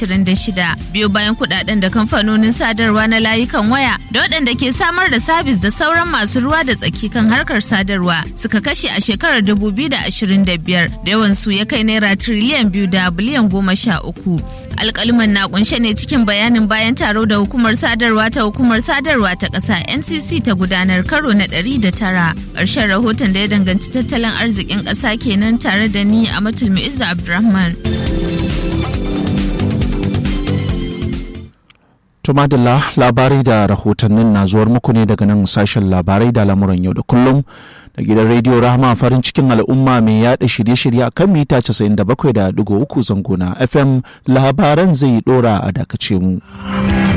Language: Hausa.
2026 biyu bayan kudaden da kamfanonin sadarwa na layukan waya da waɗanda ke samar da sabis da sauran masu ruwa da tsaki kan harkar sadarwa suka kashe a shekarar 2025 da yawan su ya kai naira triliyan biyu da biliyan goma sha uku. alkaliman na kunshe ne cikin bayanin bayan taro da hukumar sadarwa ta hukumar sadarwa ta ƙasa ncc ta gudanar karo na 109 ƙarshen rahoton da ya danganci tattalin arzikin ƙasa kenan tare da ni a matulmi izza abdulrahman Tumadilla labarai da rahotannin na zuwar muku ne daga nan sashen labarai da lamuran yau da kullum da gidan rediyo rahama farin cikin al'umma mai yada shirye-shirye a kan mita 97.3 zango na FM labaran zai dora a dakace mu.